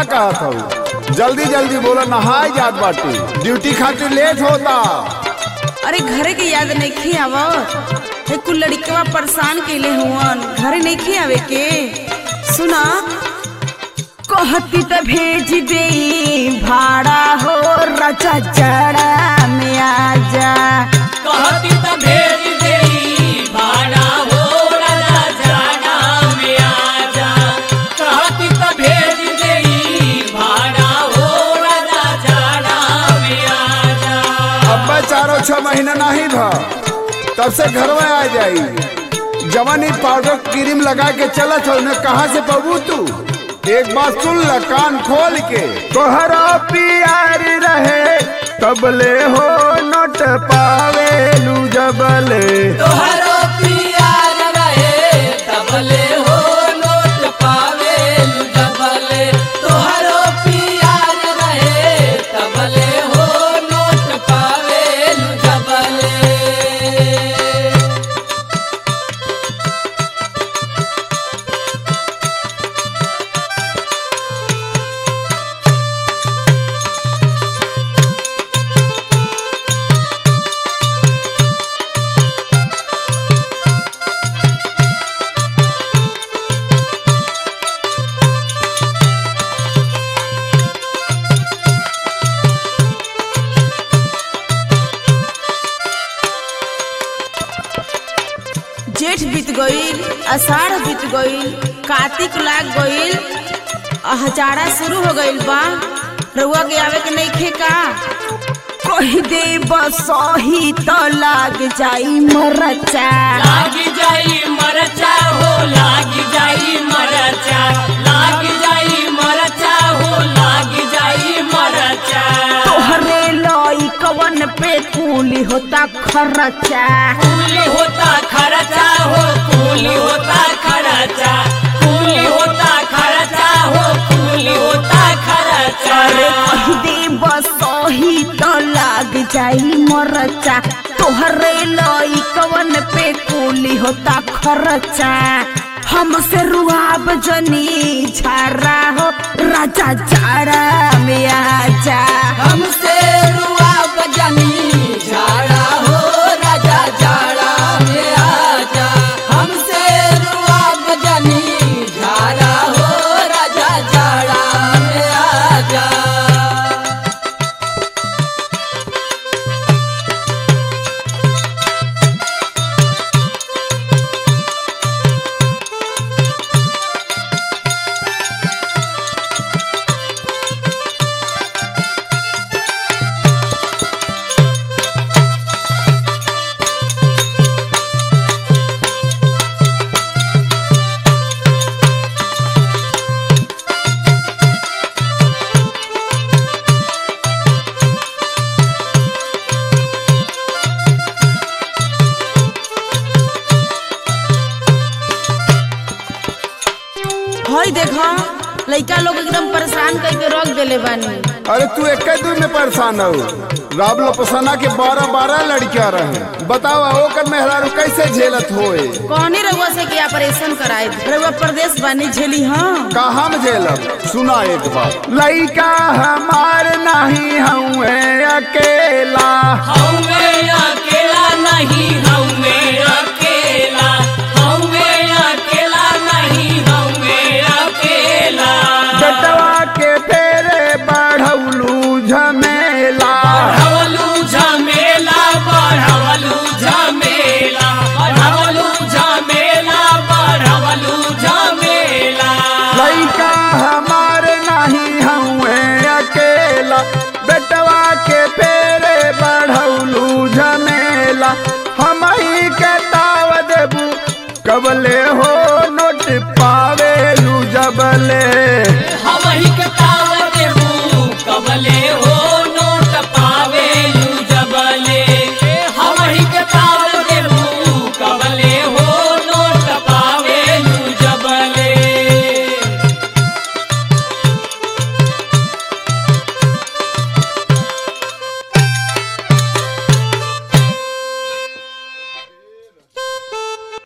का कहत हूँ जल्दी जल्दी बोला नहाए जात बाटी ड्यूटी खातिर लेट होता अरे घरे के याद नहीं आवत हे कुल लड़कवा परेशान कैले हुवन घरे नहीं आवे के सुना कहती त भेज दे भाड़ा हो रचा जड़ा में आजा कहती त भेज देई भाड़ा हो राजा जाड़ा में आजा कहती त भेज देई भाड़ा हो राजा जाड़ा में आजा अब्बा चारों छह महीना नहीं था तब से घर में आ जाई जवानी पाउडर क्रीम लगा के चलत हो न कहाँ से पबू तू एक बात सुन ल कान खोल के तोहरा प्यार रहे तबले हो नोट पावेलू जबले तोहरो प्यार रहे तबले हो नोट पावे डबले तोहरो प्यार रहे तबले हो नोट पावे डबले जेठ बीत गईल अषाढ़ बीत गईल कार्तिक लाग गईल आ हजारा शुरू हो गईल बा रउआ के आवे के नहीं खे का कही दे बसही तो लाग जाई मरचा लागी जाई मरचा हो लागी जाई मरचा लागी जाई मरचा हो लागी जाई मरचा तोहरे लई कवन पे कूली होता खर्चा कूली होता खर्चा हो कूली होता खर्चा कूली होता खर्चा हो कूली होता खर्चा अरे कही दे बसही तो लाग जाई मरचा तोहरे लई कवन पे कूली होता खर्चा हमसे रुआब जनी झारा हो राजा जाड़ा में आजा हमसे रुआ बजनी झाड़ा हो राजा झाड़ा में आजा हमसे रुआ बजनी झाड़ा हो राजा झाड़ा में आजा हई देखो लइका लोग एकदम परेशान करके रख देले बानी अरे तू एक दूर में परेशान हो राब लोपसना के बारह बारह लड़कियां रहे बताओ ओकर मेहरारू कैसे झेलत होए कौनी रउआ से क्या ऑपरेशन कराए रउआ प्रदेश बानी झेली हाँ कहा में झेलब सुना एक बार लइका हमार नहीं हुए अकेला हमें अकेला नहीं हमें अकेला हमें अकेला नहीं हमें अकेला बेटवा के फेरे बढ़ौलू झमेला बढ़वलू झमेला बढ़वलू झमेला बढ़वलू झमेला बढ़वलू झमेला लइका हमार नहीं हुए अकेला बेटवा के फेरे बढ़ौलू झमेला हम ही के ताव देबू कबले हो नोट पावेलू जबले हम ही के